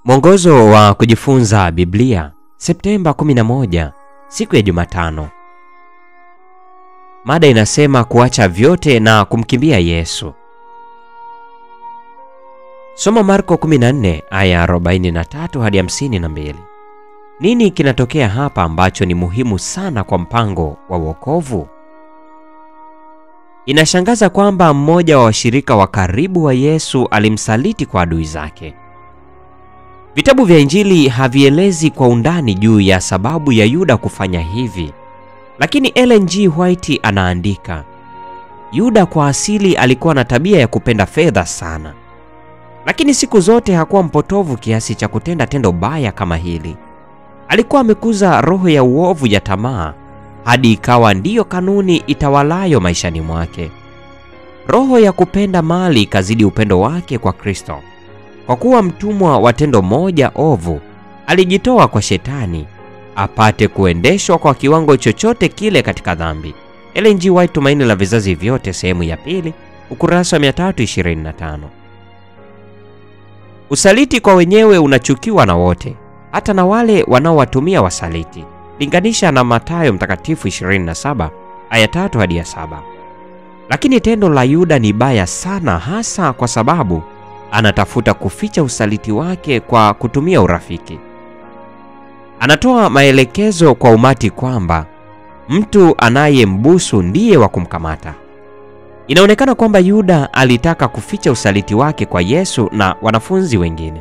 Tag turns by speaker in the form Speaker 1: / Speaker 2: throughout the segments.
Speaker 1: Mwongozo wa kujifunza Biblia, Septemba 11, siku ya Jumatano. Mada inasema kuacha vyote na kumkimbia Yesu. Soma Marko 14 aya 43 hadi 52. Nini kinatokea hapa ambacho ni muhimu sana kwa mpango wa wokovu? Inashangaza kwamba mmoja wa washirika wa karibu wa Yesu alimsaliti kwa adui zake. Vitabu vya Injili havielezi kwa undani juu ya sababu ya Yuda kufanya hivi, lakini Ellen G. White anaandika, Yuda kwa asili alikuwa na tabia ya kupenda fedha sana, lakini siku zote hakuwa mpotovu kiasi cha kutenda tendo baya kama hili. Alikuwa amekuza roho ya uovu ya tamaa hadi ikawa ndiyo kanuni itawalayo maishani mwake. Roho ya kupenda mali ikazidi upendo wake kwa Kristo. Kwa kuwa mtumwa wa tendo moja ovu, alijitoa kwa Shetani apate kuendeshwa kwa kiwango chochote kile katika dhambi. Ellen G. White, Tumaini la Vizazi Vyote, sehemu ya pili, ukurasa wa 325. Usaliti kwa wenyewe unachukiwa na wote, hata na wale wanaowatumia wasaliti. Linganisha na Mathayo Mtakatifu 27 aya 3 hadi ya 7. Lakini tendo la Yuda ni baya sana, hasa kwa sababu anatafuta kuficha usaliti wake kwa kutumia urafiki. Anatoa maelekezo kwa umati kwamba mtu anayembusu ndiye wa kumkamata. Inaonekana kwamba Yuda alitaka kuficha usaliti wake kwa Yesu na wanafunzi wengine.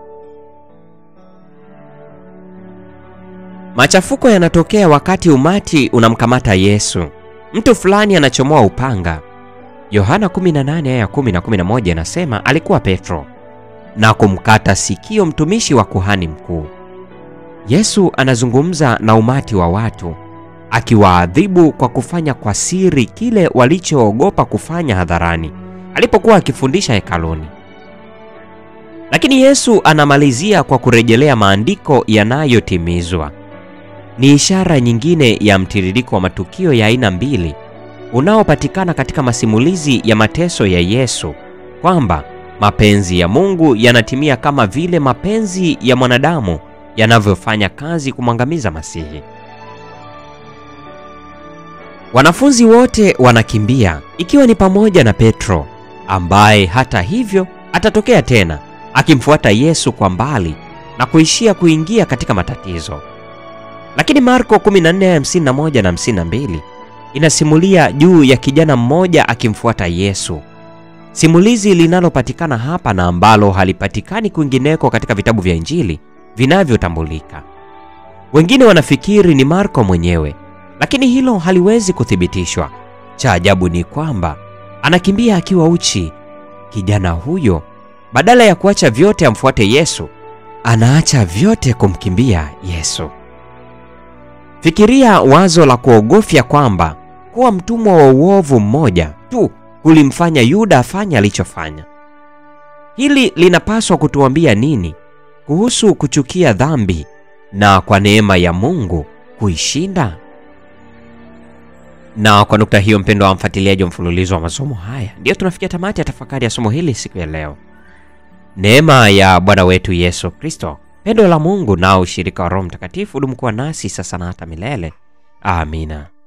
Speaker 1: Machafuko yanatokea wakati umati unamkamata Yesu. Mtu fulani anachomoa upanga. Yohana 18 aya 10 na 11 inasema alikuwa Petro na kumkata sikio mtumishi wa kuhani mkuu. Yesu anazungumza na umati wa watu akiwaadhibu kwa kufanya kwa siri kile walichoogopa kufanya hadharani alipokuwa akifundisha hekaluni. Lakini Yesu anamalizia kwa kurejelea maandiko yanayotimizwa. Ni ishara nyingine ya mtiririko wa matukio ya aina mbili unaopatikana katika masimulizi ya mateso ya Yesu kwamba mapenzi ya Mungu yanatimia kama vile mapenzi ya mwanadamu yanavyofanya kazi kumwangamiza Masihi. Wanafunzi wote wanakimbia ikiwa ni pamoja na Petro ambaye hata hivyo atatokea tena akimfuata Yesu kwa mbali na kuishia kuingia katika matatizo. Lakini Marko 14:51 na 52 inasimulia juu ya kijana mmoja akimfuata Yesu. Simulizi linalopatikana hapa na ambalo halipatikani kwingineko katika vitabu vya Injili vinavyotambulika. Wengine wanafikiri ni Marko mwenyewe, lakini hilo haliwezi kuthibitishwa. Cha ajabu ni kwamba anakimbia akiwa uchi. Kijana huyo badala ya kuacha vyote amfuate Yesu, anaacha vyote kumkimbia Yesu. Fikiria wazo la kuogofya kwamba kuwa mtumwa wa uovu mmoja tu kulimfanya Yuda afanye alichofanya. Hili linapaswa kutuambia nini kuhusu kuchukia dhambi na kwa neema ya Mungu kuishinda? Na kwa nukta hiyo, mpendo wa mfuatiliaji wa mfululizo wa masomo haya, ndiyo tunafikia tamati ya tafakari ya somo hili siku ya leo. Neema ya Bwana wetu Yesu Kristo, pendo la Mungu na ushirika wa Roho Mtakatifu dumu kuwa nasi sasa na hata milele. Amina.